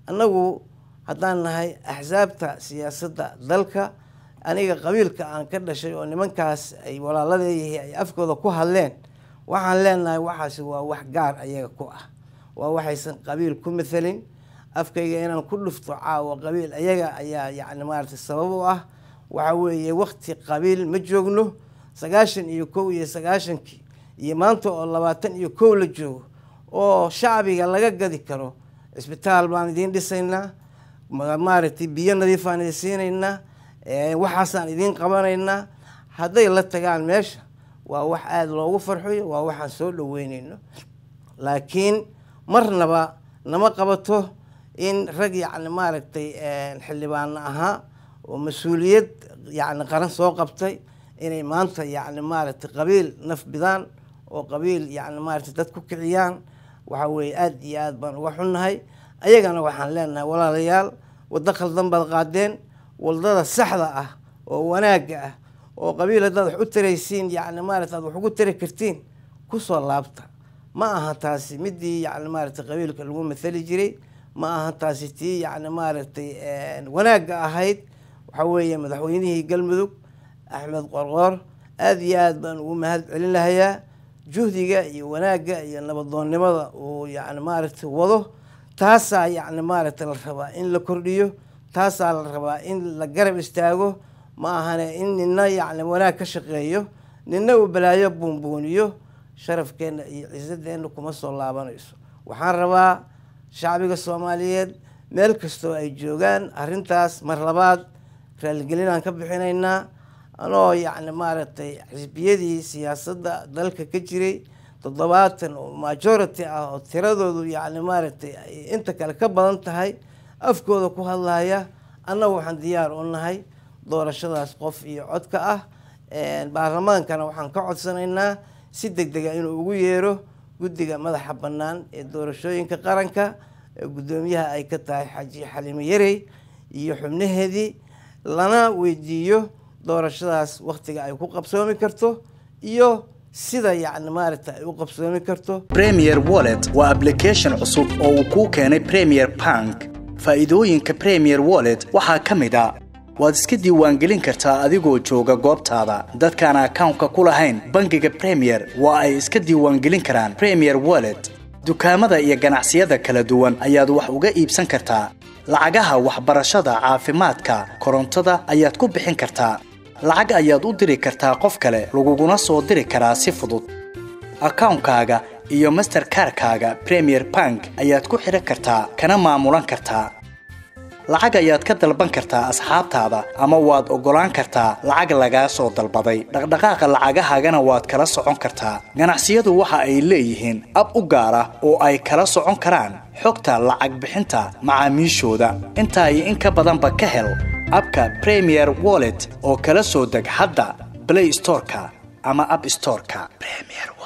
annagu haddaan nahay axsaabta siyaasadda dalka aniga qabiilka aan ka dhashay oo nimankaas ay walaaladeeyihi ay afkooda ku hadleen waxaan leenahay waxaasi waa wax gaar ayaga ku ah waa waxaysan qabiil ku mathalin afkayga inaan ku dhufto caawa qabiil ayaga ayaa yacni maaragtay sabab u ah waxa weeye wakti qabiil ma joogno sagaashan iyo kow iyo sagaashankii iyo maanta oo labaatan iyo kow la joogo oo shacbiga laga gadi karo cisbitaal baan idiin dhisaynaa maaragtay biyo nadiifaan idin siinaynaa waxaasaan idiin qabanaynaa hadday la tagaan meesha waa wax aada loogu farxoyo waa waxaan soo dhaweyneyno laakiin marnaba nama qabato in rag yacni maaragtay xildhibaano ahaa oo mas-uuliyad yacni qaran soo qabtay inay maanta yacni maaragtay qabiil naf bidaan oo qabiil yacni maaragtay dad ku kiciyaan waxa weeye aada iyo aada baan uga xunnahay ayagana waxaan leenahay walaalayaal waddo khaldan baad qaadeen wadada saxda ah oo wanaagga ah oo qabiil haddaad wax u taraysiin yacni maarata aad wax ugu tari kartiin kusoo laabta ma aha taasi midii yacni maaragtay qabiilka lagu mathali jiray ma aha taasi tii yacni maaragtay wanaagga ahayd waxa weeye madaxweynihii galmudug axmed qorqoor aada iyo aada baan ugu mahad celin lahayaa juhdiga iyo wanaagga iyo nabadoonnimada uu yacni maaragtay wado taasaa yacni maaragtay la rabaa in la kordhiyo taasaa la rabaa in la garab istaago ma ahane in nina yacni wanaag ka shaqeeyo nina uu balaayo buunbuuniyo sharafkeenna iyo ciisadeenna kuma soo laabanayso waxaan rabaa shacbiga soomaaliyeed meel kastoo ay joogaan arrintaas mar labaad raaligelinaan ka bixinaynaa anoo yacni maaragtay xisbiyadii siyaasadda dalka ka jiray toddobaatan oo majority ah oo tiradoodu yacni maaragtay ay inta kale ka badan tahay afkooda ku hadlaya annagu waxaan diyaar u nahay doorashadaas qof iyo codka ah baarlamaankana waxaan ka codsanaynaa si deg dega inuu ugu yeero guddiga madaxa bannaan ee doorashooyinka qaranka ee guddoomiyaha ay ka tahay xaji xaliimo yarey iyo xubnaheedii lana weydiiyo doorashadaas waktiga ay ku qabsoomi karto iyo sida yacni maaragta ay u qabsoomi karto premier wallet waa application cusub oo uu kuu keenay premier bank faa'iidooyinka premier wallet waxaa ka mid a waad iska diiwaangelin kartaa adigoo jooga goobtaada dadkaan akawnka ku lahayn bangiga premier waa ay iska diiwaangelin karaan premier wallet dukaamada iyo ganacsiyada kala duwan ayaad wax uga iibsan kartaa lacagaha waxbarashada caafimaadka korontada ayaad ku bixin kartaa lacag ayaad u diri kartaa qof kale laguguna soo diri karaa si fudud akawnkaaga iyo masterkarkaaga premier bank ayaad ku xidhan kartaa kana maamulan kartaa lacag ayaad ka dalban kartaa asxaabtaada ama waad oggolaan kartaa lacag lagaa soo dalbaday dhaqdhaqaaqa lacagahaagana waad kala socon kartaa ganacsiyadu waxa ay leeyihiin ab u gaar ah oo ay kala socon karaan xogta lacag bixinta macaamiishooda intaa iyo in ka badanba ka hel abka premier wallet oo kala soo deg hadda blay storeka ama ab storeka